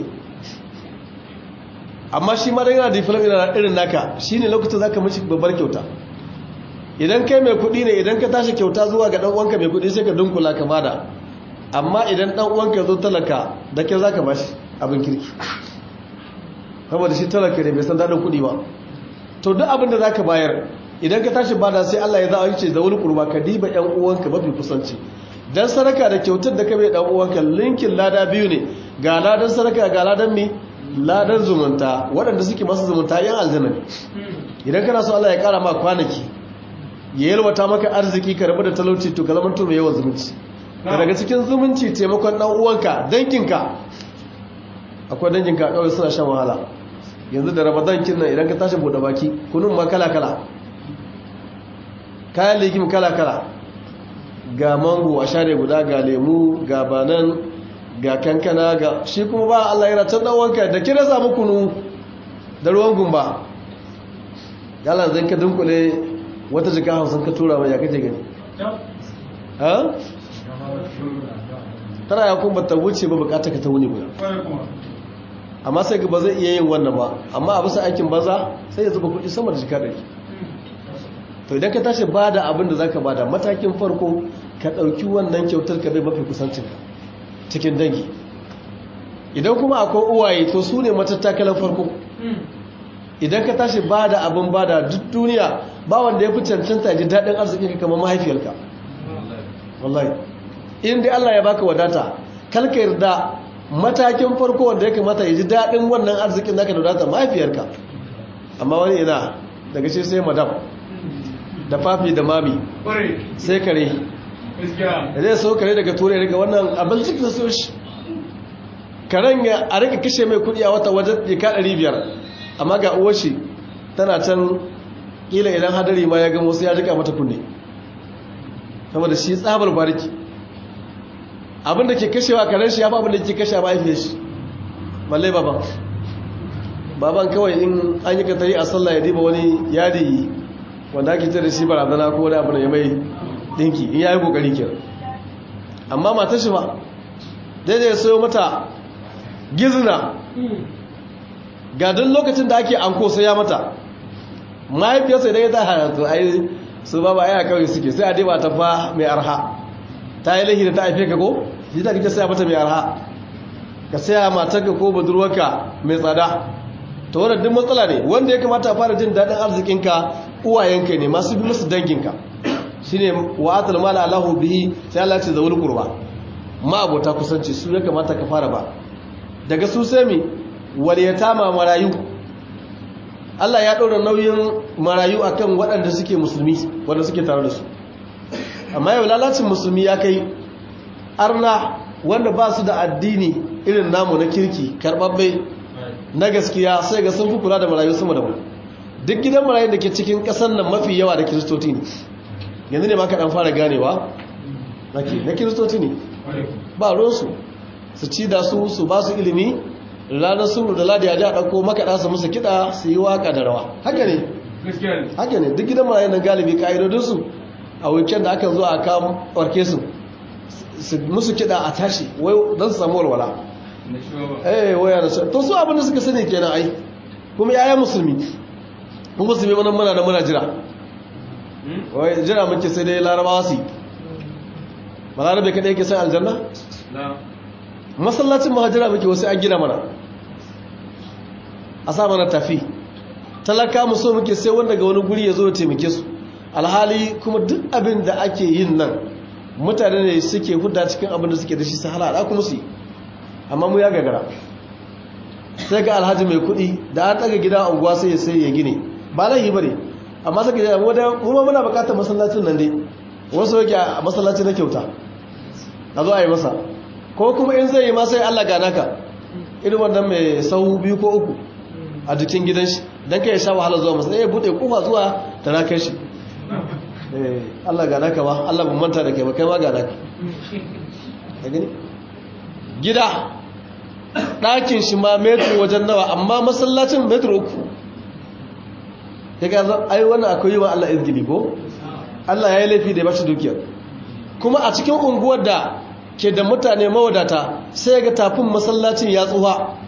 amma shi ma da yana da filam yana irin naka shine lokacin zaka mishi babbar kyauta idan kai mai kuɗi ne idan ka tashi kyauta zuwa ga dan uwanka mai kuɗi sai ka dunkula ka bada amma idan dan uwanka zo talaka da ke zaka bashi abin kirki saboda shi talaka ne bai san dadin kuɗi ba to duk abin da zaka bayar idan ka tashi bada sai Allah ya za'a ce da wani kurba ka diba ƴan uwanka mafi kusanci dan sadaka da kyautar da ka bai dan uwanka linkin lada biyu ne ga ladan sadaka ga ladan mi ladan zumunta waɗanda suke masu zumunta yan aljanna ne idan kana so Allah ya kara ma kwanaki ya yalwata maka arziki ka rabu da talauci to ka zama to mai yawan zumunci daga cikin zumunci taimakon dan uwanka dankinka akwai danginka kawai suna shan wahala yanzu da ramadan kin nan idan ka tashi bude baki kunun ma kala kala kayan legim kala kala ga mango a share guda ga lemu ga banan ga kankana ga shi kuma ba Allah yana can dan wanka da kira samu kunu da ruwan gumba yalla zan ka dunkule wata jika hamsin ka tura mai ya kace gani ha tana ya kuma ta wuce ba bukata ka ta wuni guda amma sai ga ba zai iya yin wannan ba amma a bisa aikin baza sai ya zuba kuɗi sama da jika ɗari to idan ka tashi ba da abin da za ka ba da matakin farko ka ɗauki wannan kyautar ka bai mafi kusancinka cikin dangi idan kuma akwai uwaye to su ne matattakalan farko idan ka tashi ba da abin ba da duk duniya ba wanda ya fi cancanta ji daɗin arzikin kamar mahaifiyarka wallahi in dai Allah ya baka wadata kalka yarda matakin farko wanda ya kamata ya ji daɗin wannan arzikin naka da wadata mahaifiyarka amma wani ina daga shi sai madam da fafi da mami sai kare da zai so kare daga turai daga wannan abin cikin da so shi karen ya a rika kashe mai kudi a wata wajen jika 500 amma ga uwar shi tana can kila idan hadari ma ya gamo sai ya rika mata kunne saboda shi tsabar bariki abinda ke kashewa karen shi ya fi abinda ke kashe ba haife shi balle baban baban kawai in an yi katari a sallah ya diba wani yadi wanda ake ce da shi barazana ko wani abu da ya mai dinki in ya yi kokari kira amma matar shi ba daidai ya sayo mata gizina ga duk lokacin da ake anko sai ya mata mahaifiyarsa idan ya ta hayatu ai su ba ba aya kawai suke sai a diba ta fa mai arha ta yi lahi da ta haife ka ko shi da kake saya mata mai arha ka saya matarka ko budurwarka mai tsada ta wadda duk matsala ne wanda ya kamata a fara jin daɗin arzikinka uwayenka ne masu bi musu danginka shi ne wa'atul mala alahu bihi sai Allah ce zaul qurba ma abota kusanci su ya kamata ka fara ba daga su sai mi wal yatama marayu Allah ya ɗora nauyin marayu akan waɗanda suke musulmi wanda suke tare da su amma yau lalacin musulmi ya kai arna wanda ba su da addini irin namu na kirki karɓaɓɓe na gaskiya sai ga sun fi kula da marayu sama da mu duk gidan marayun da ke cikin ƙasar nan mafi yawa da kiristoci ne yanzu ne ma ka ɗan fara ganewa na kiristoci ne ba ruwansu su ci da su su ba su ilimi ranar suru da ladi a ji a ɗauko makaɗa su musu kiɗa su yi waƙa da rawa haka ne haka ne duk gidan marayun nan galibi ƙa'idodinsu a weekend da aka zo a kawo ɓarke su musu kiɗa a tashi don su samu walwala eh waya da to su abin da suka sani kenan ai kuma yaya musulmi mun musulmi wannan muna da muna jira wai jira muke sai dai larabawa su balarabe kadai yake sai aljanna masallacin mahajira muke wasu an gina mana a sa mana tafi talaka mu so muke sai wanda ga wani guri ya zo ya taimake su alhali kuma duk abin da ake yin nan mutane ne suke hudda cikin abin da suke da shi su halala kuma su yi amma mu ya gagara sai ga alhaji mai kudi da an daga gida unguwa sai ya sai ya gine ba laihi bane amma saka da mu da mu ma muna bukatar masallacin nan dai wasu yake a masallaci na kyauta a zo a yi masa ko kuma in zai yi ma sai Allah gana ka irin wannan mai sau biyu ko uku a jikin gidan shi don ka yi sha wahala zuwa masu ya buɗe kofa zuwa da na kai shi Allah gana ka ba Allah ban manta da kai ba kai ma gana ka ka gani gida ɗakin shi ma metro wajen nawa amma masallacin metro uku ya ga ai wannan akwai yi wa Allah izgili ko Allah ya yi laifi da ya bashi dukiyar kuma a cikin unguwar da ke da mutane mawadata sai ga tafin masallacin ya tsuha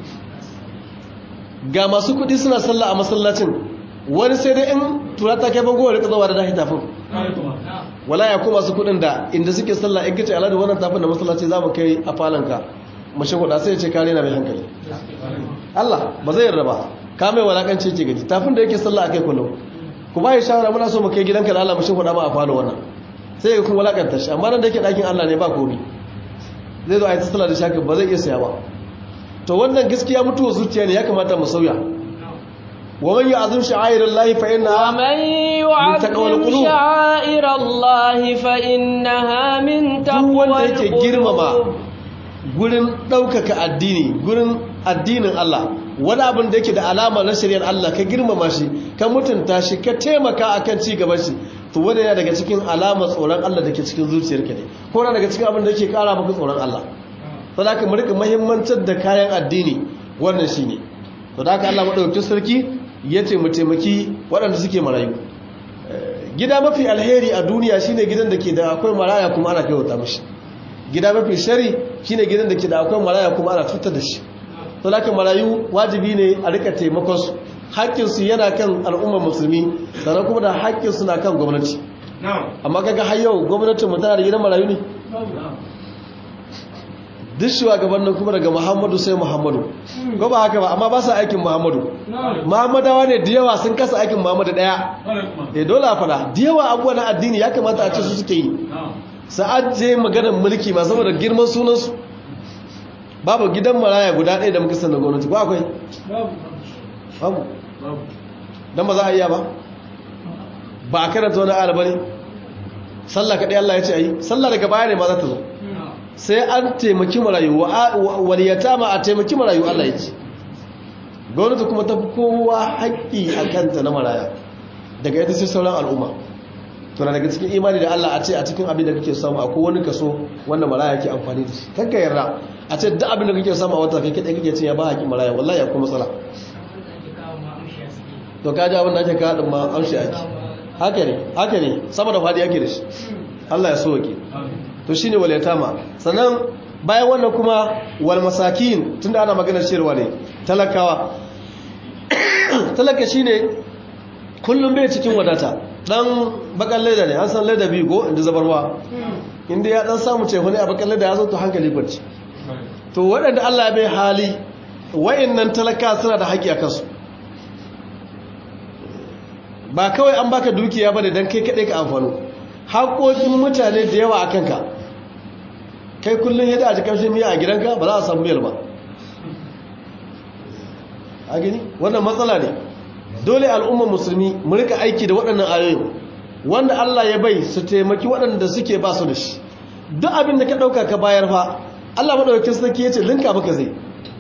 ga masu kudi suna sallah a masallacin wani sai dai in tura ta kai bango rika zawa da dahi tafin wala ya kuma su kudin da inda suke sallah in kace aladu wannan tafin da masallaci za mu kai a falanka mashi kuɗa sai ya ce kare na mai hankali Allah ba zai yarda ba ka mai walakanci ke gaji tafin da yake sallah akai kullum ku ba shawara muna so mu kai gidanka da Allah mashi kuɗa ma a falo wannan sai ya kuma walakanta shi amma nan da yake ɗakin Allah ne ba komi zai zo a yi tattala da shaka ba zai iya saya ba to wannan gaskiya mutuwa zuciya ne ya kamata mu sauya wa man ya'zim sha'air Allah fa inna wa man yu'azzim sha'air Allah fa innaha min duk wanda taqwal yake girmama gurin ɗaukaka addini gurin addinin Allah wani abin da yake da alama na shari'ar Allah ka girmama shi ka mutunta shi ka taimaka akan ci gaban shi to wanda yana daga cikin alamar tsoron Allah da ke cikin zuciyarka ne ko na daga cikin abin da yake kara maka tsoron Allah to da ka mu rika muhimmancar da kayan addini wannan shine to da haka Allah madaukakin sarki yace mu taimaki waɗanda suke marayu gida mafi alheri a duniya shine gidan da ke da akwai maraya kuma ana kaiwata mishi gida mafi shari shine gidan da ke da akwai maraya kuma ana cutar da shi to da marayu wajibi ne a rika taimakon su haƙƙinsu yana kan al'ummar musulmi sannan kuma da haƙƙinsu na kan gwamnati amma kaga har yau gwamnatin mu tana da gidan marayu ne duk shugabannin kuma daga muhammadu sai muhammadu ko ba haka ba amma ba sa aikin muhammadu muhammadawa ne da yawa sun kasa aikin muhammadu daya eh dole a fada da yawa abubuwa na addini ya kamata a ce su suke yi sa'ad je maganar mulki ma saboda girman sunansu babu gidan maraya guda ɗaya da muka san da gwamnati ba akwai babu don ba za a iya ba ba a karanta wani ala bane sallah kaɗai Allah ya ce a yi sallah daga baya ne ma za ta zo sai an taimaki marayu waliyata ma a taimaki marayu Allah ya ce gwamnati kuma ta fi kowa haƙƙi a kanta na maraya daga ita sai sauran al'umma tuna daga cikin imani da Allah a ce a cikin abin da kake samu akwai wani kaso wanda maraya ke amfani da shi kanka yarda a ce duk abin da kake samu a wata kai kadai kake cin ya ba haƙi maraya wallahi akwai matsala to kaji abin da ake kawo din ma amshi ake haka ne haka ne sama da fadi ake da shi Allah ya so wake to shine wal yatama sannan bayan wannan kuma wal masakin tunda ana maganar shirwa ne talakawa talaka shine kullum bai cikin wadata dan bakan leda ne an san leda biyu ko inda zabarwa inda ya dan samu ce wani a bakan leda ya zo to hankali kwanci to waɗanda Allah bai hali wa'annan talaka suna da haƙƙi a kansu ba kawai an baka dukiya bane dan kai kaɗai ka amfano haƙoƙin mutane da yawa a kanka kai kullum yadda a ji kamshin miya a gidanka ba za a samu miyar ba a gani wannan matsala ne dole al'ummar musulmi mu rika aiki da waɗannan ayoyin wanda Allah ya bai su taimaki waɗanda suke ba su da shi duk abin da ka ɗauka ka bayar fa Allah maɗaukakin sarki ya ce linka maka zai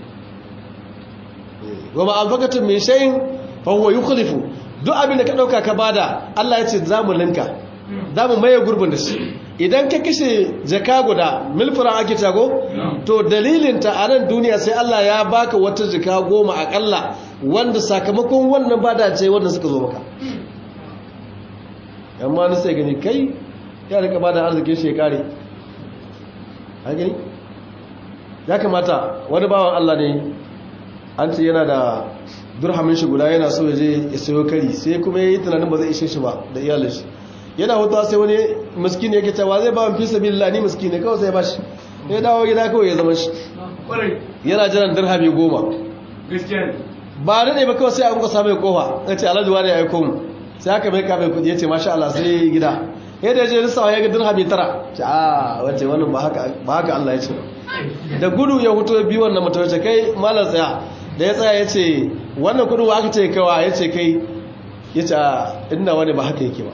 wa ma alfakatun mai shayin fa huwa yukhlifu duk abin da ka ɗauka ka bada Allah ya ce za mu linka za mu maye gurbin da shi idan ka kashe jaka guda milfura ake tago to dalilinta a nan duniya sai Allah ya baka wata jaka goma akalla wanda sakamakon wannan bada ce wanda suka zo maka yamma na sai gani kai ya rika bada arzikin shekari a gani ya kamata wani bawan Allah ne an ce yana da durhamin shi guda yana so ya je ya sayo kari sai kuma ya yi tunanin ba zai ishe shi ba da iyalin shi yana hutuwa sai wani miskini yake cewa zai ba fi sabilillah ni miskini kawai sai ba shi ya dawo gida kawai ya zama shi yana jiran dirhami goma ba da ne ba kawai sai a muka samu kofa ya ce alhaji wani ya aiko mu sai aka mai kafin kudi ya ce masha Allah sai gida ya da je lissawa ya ga dirhami tara ce a wace wannan ba haka Allah ya ce da gudu ya hutu biyu wannan mutum ya ce kai malar tsaya da ya tsaya ya ce wannan kudu aka ce kawa ya ce kai ya ce ina wani ba haka yake ba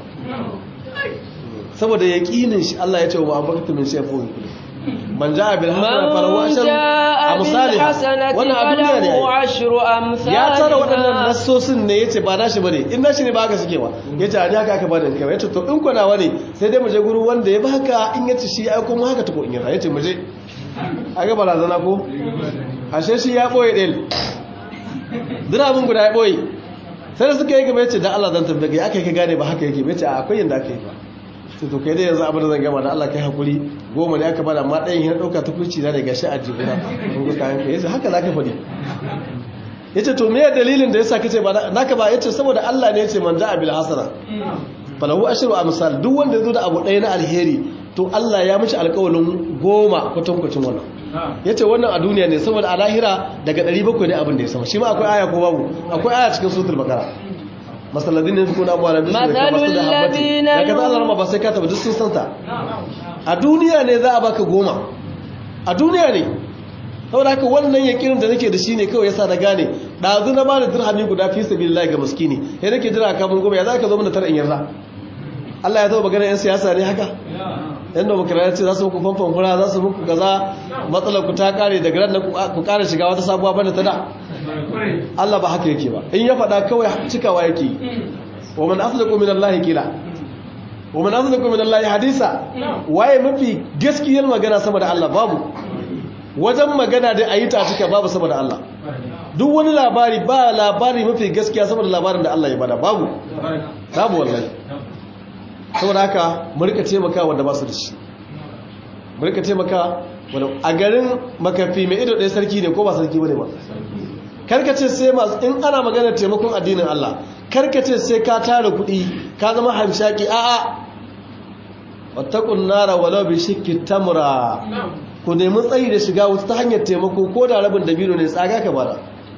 saboda yaƙinin shi Allah ya ce wa ma'ambakatu min shefo man ja'a bil hasana falahu ashru amsalha wannan a duniya ne ya tara waɗannan nassosin ne yace ba nashi bane in nashi ne ba haka suke ba yace a ni haka aka bani kai yace to in kuna wani sai dai mu je guru wanda ya baka in yace shi ai kuma haka to in yana yace mu je aga barazana ko ashe shi ya boye del dira abin guda ya boye sai da suka yi gaba yace dan Allah zan tambaye kai aka yi gane ba haka yake yace a akwai yanda aka yi ba sai to kai dai yanzu abin da zan gama da Allah kai hakuri goma ne aka bada amma ɗayan ya ɗauka tukurci na daga shi a jibina kun ga kayan kai yace haka zaka faɗi yace to me dalilin da yasa kace ba naka ba yace saboda Allah ne yace man ja'a bil hasana falahu ashru amsal duk wanda yazo da abu ɗaya na alheri to Allah ya mishi alƙawalin goma kwatankwacin wannan yace wannan a duniya ne saboda a lahira daga 700 ne abin da ya sama shi ma akwai aya ko babu akwai aya cikin suratul baqara masalladin ne kuna amwala da su da masu da habbati da ka zala rama ba sai ka taba duk sun santa a duniya ne za a baka goma a duniya ne saboda haka wannan yakirin da nake da shi ne kawai yasa na gane ɗazu na ba da dirhami guda fi sabilillahi ga miskini sai nake jira kamun goma ya za ka zo mana tara in yarda Allah ya taba magana yan siyasa ne haka yan demokradiyya ce za su muku famfan fura za su muku kaza matsalar ku ta kare daga ran ku kare shiga wata sabuwa bane ta da Allah ba haka yake ba in ya faɗa kawai cikawa yake wa man asdaqu min Allah qila wa man asdaqu min Allah hadisa waye mafi gaskiyar magana sama da Allah babu wajen magana da ayi ta cika babu sama da Allah duk wani labari ba labari mafi gaskiya sama da labarin da Allah ya bada babu babu wallahi saboda haka mu rika taimaka wanda ba su da shi mu rika taimaka wanda a garin makafi mai ido ɗaya sarki ne ko ba sarki bane ba karkace sai masu in ana magana taimakon addinin Allah karkace sai ka tara kuɗi ka zama hamshaki a'a wattaqun nara walau bi shikki tamra ku nemi tsayi da shiga wuta ta hanyar taimako ko da rabin dabino ne tsaga ka bara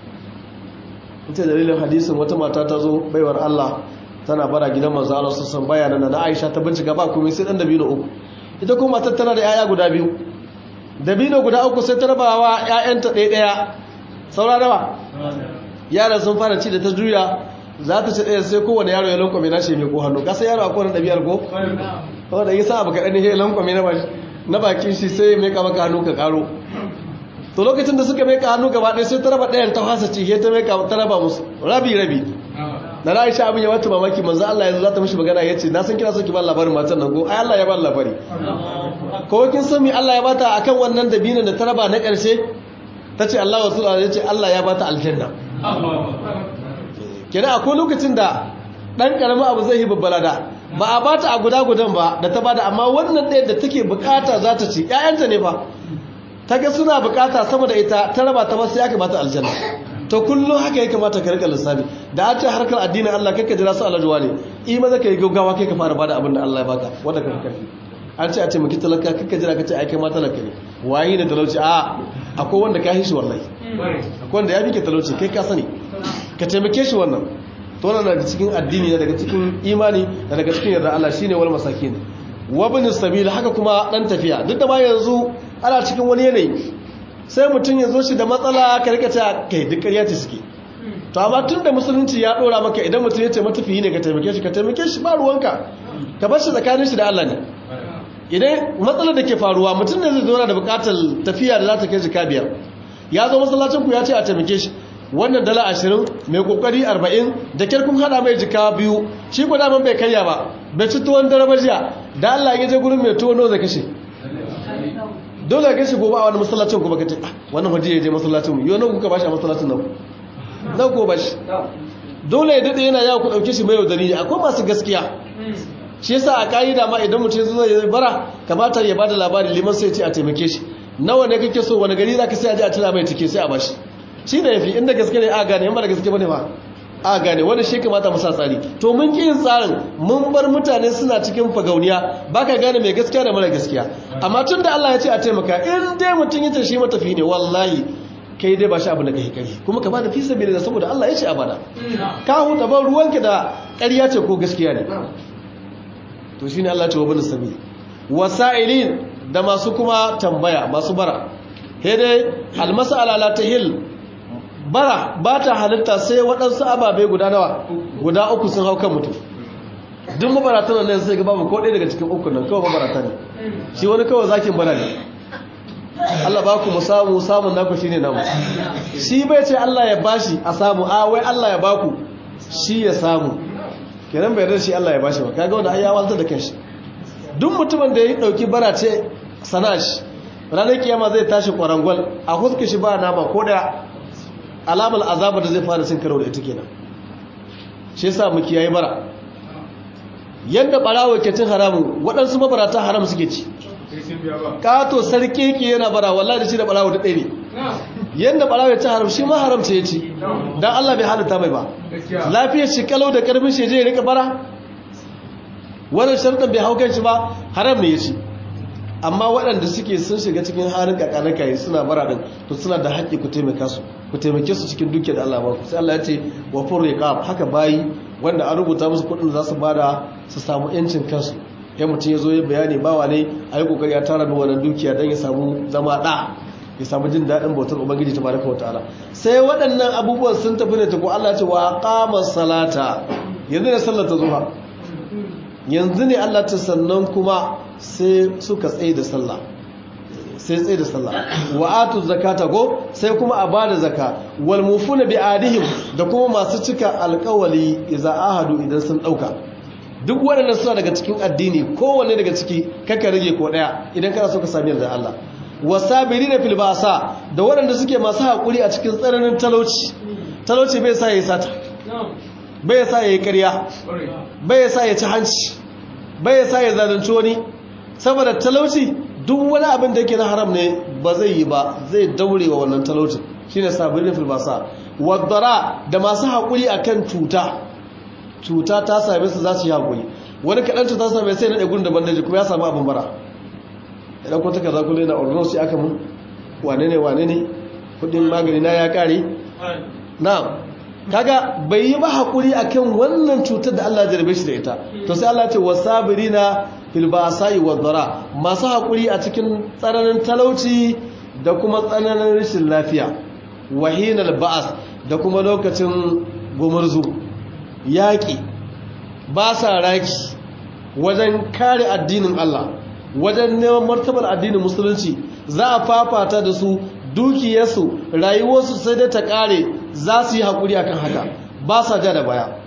ita dalilin hadisin wata mata ta zo baiwar Allah tana bara gidan manzo Allah sassan bayanan na Aisha ta bincika ba komai sai dan dabino uku ita kuma matar tana da yaya guda biyu dabino guda uku sai ta rabawa ƴaƴanta ɗaya ɗaya saura nawa yaran sun fara ci da ta juya za ta ci ɗaya sai kowane yaro ya lankwame na shi mai ko hannu kasa yaro a kowane ɗabiyar ko wanda yi sa abu kaɗan ne ya lankwame na bakin shi sai mai kama hannu ka ƙaro to lokacin da suka mai ka hannu gaba ɗaya sai ta raba ɗayan ta fasa ci ta mai ta raba musu rabi rabi da na aisha abin ya wata mamaki manzo Allah yanzu za ta mishi magana ya ce na san kina so ki ba labarin matan nan ko ai Allah ya ba labari ko kin san mi Allah ya bata akan wannan dabinin da ta raba na ƙarshe ta ce Allah wasu ya ce Allah ya bata aljanna kenan akwai lokacin da ɗan ƙaramin abu zai yi babbala da ba a bata a guda gudan ba da ta bada amma wannan ɗaya da take bukata za ta ci ƴaƴanta ne fa ta ga suna bukata sama da ita ta raba ta masu ya kamata aljanna to kullum haka ya kamata ka rika lissafi da a ce harkar addinin Allah kai ka jira su alajuwa ne i maza ka yi gaggawa kai ka fara bada abin da Allah ya baka wanda ka fi karfi an ce a ce maki talaka kakka jira ka ce ai kai ma talaka ne wayi ne talauci a akwai wanda ka hishi wallahi akwai wanda ya fi ke talauci kai ka sani ka taimake shi wannan to wannan daga cikin addini ne daga cikin imani da daga cikin yarda Allah shine wal masakin wa bin sabil haka kuma dan tafiya duk da ma yanzu ana cikin wani yanayi sai mutum ya zo shi da matsala ka rika ta kai duk ƙarya ta suke to amma tun da musulunci ya dora maka idan mutum ya ce matafiyi ne ka taimake shi ka taimake shi ba ruwanka ka bar shi tsakanin shi da Allah ne idan matsalar da ke faruwa mutum ne zai zo da bukatar tafiya da za ta kai shi biyar ya zo masallacin ku ya ce a taimake shi wannan dala ashirin mai kokari arba'in da kyar kun hada mai jika biyu shi ko daman bai karya ba bai ci tuwon dare jiya da Allah ya je gurin mai tuwo nawa zai kashe dole ga shi gobe a wani masallacin kuma kace wannan waje ya je masallacin mu yau nan kuka bashi a masallacin nan nan ko bashi dole ya dade yana yawo ku dauke shi mai yaudari akwai masu gaskiya shi yasa a kaida ma idan mutum zo ya bara kamata ya bada labari liman sai ya ce a taimake shi nawa ne kake so wani gari zaka sai a je a tira mai tike sai a bashi shi ne yafi inda gaske ne a gane in ba da gaske bane ba a gane wanda shi kamata mu sa tsari to mun ki yin tsarin mun bar mutane suna cikin fagauniya baka gane mai gaskiya da mara gaskiya amma tun da Allah ya ce a taimaka in dai mutum ya shi matafi ne wallahi kai dai ba shi abu da kai kari kuma ka bada fi sabili saboda Allah ya ce a bada ka huta ban ruwanka da ƙarya ce ko gaskiya ne to shine Allah ya ce wa bin sabil wasa'ilin da masu kuma tambaya masu bara he dai almas'ala la tahil bara ba ta halitta sai waɗansu ababe guda nawa guda uku sun hau kan mutum duk mabaratan nan sai ga babu ko ɗaya daga cikin uku nan kawai mabarata ne shi wani kawai zakin bara ne Allah ba ku mu samu samun naku shine namu shi bai ce Allah ya bashi a samu a wai Allah ya baku shi ya samu kenan bai yarda shi Allah ya bashi ba kaga wanda ai ya walta da kanshi duk mutumin da ya dauki bara ce sana'a shi ranar kiyama zai tashi kwarangwal a huska shi ba nama ko da alamar azabar da zai fara cin karo da ita kenan shi yasa mu kiyaye bara yadda barawo ke cin haramun waɗansu mabarata haram suke ci kato sarki ke yana bara wallahi da shi da barawo da ɗaya ne yadda barawo ya ci haram shi ma haram ce ya ci don Allah bai halitta mai ba lafiyar shi kalau da karfin shi je ya rika bara wannan sharɗin bai hau kan shi ba haram ne ya ci amma waɗanda suke sun shiga cikin halin kakanaka suna bara din to suna da haƙƙi ku taimaka su ku taimake su cikin duke da Allah ba ku sai Allah ya ce wa furriqab haka bayi wanda an rubuta musu kuɗin za su bada su samu yancin kansu ya mutum ya zo ya bayani bawa ne a yi kokari ya tara da wannan dukiya don ya samu zama ɗa ya samu jin daɗin bautar ubangiji ta baraka wa ta'ala sai waɗannan abubuwan sun tafi da tako Allah ce wa qama salata yanzu ne sallar ta zuha yanzu ne Allah ta sannan kuma sai suka tsaye da sallah sai tsaye da sallah wa atu zakata go sai kuma a bada zaka wal mufuna bi adihim da kuma masu cika alƙawali idza ahadu idan sun dauka duk waɗannan suna daga cikin addini kowanne daga ciki kaka rage ko ɗaya idan kana so ka sami yarda Allah wasabiri na filbasa da waɗanda suke masu haƙuri a cikin tsananin talauci talauci bai sa ya yi sata bai sa ya yi ƙarya bai sa ya ci hanci bai sa ya zalunci wani saboda talauci duk wani abin da yake na haram ne ba zai yi ba zai daure wa wannan talaucin shine sabirin filbasa wadara da masu haƙuri akan cuta cuta ta same su za su yi haƙuri wani kaɗan cuta same sai na ɗagun da bandaji kuma ya samu abin bara idan kwanta ka zakule na ordinance sai aka mun wane ne wane ne kudin magani na ya ƙare na kaga bai yi ba haƙuri akan wannan cutar da Allah jarbe shi da ita to sai Allah ce wasabirina fil ba'sa'i wad dara masu haƙuri a cikin tsananin talauci da kuma tsananin rashin lafiya wahinal ba'as da kuma lokacin gumurzu yaƙi ba sa raki wajen kare addinin Allah wajen neman martabar addinin musulunci za a fafata da su dukiyarsu rayuwarsu sai dai ta kare za su yi haƙuri akan haka ba sa ja da baya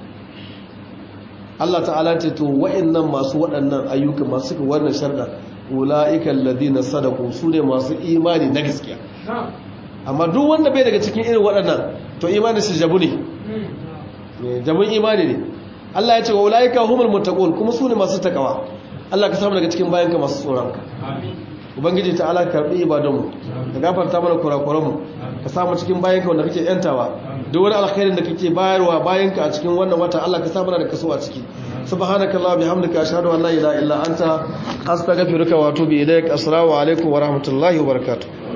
Allah ta'ala ce to wa'annan masu waɗannan ayyuka masu suka wannan sharda ula'ikan ladina sadaku su ne masu imani na gaskiya amma duk wanda bai daga cikin irin waɗannan to imani su jabu ne jabun imani ne Allah ya ce wa ulaika humul muttaqun kuma su ne masu takawa Allah ka samu daga cikin bayanka masu tsoronka ubangiji ta ala karbi ibadunmu ka gafarta mana kurakuranmu ka samu cikin bayanka wanda kake yantawa duk wani alkhairin da kake bayarwa bayanka a cikin wannan wata Allah ka samu da kaso a ciki subhanakallah bihamdika ashhadu an la ilaha illa anta astaghfiruka wa atubu ilaik assalamu alaikum wa rahmatullahi wa barakatuh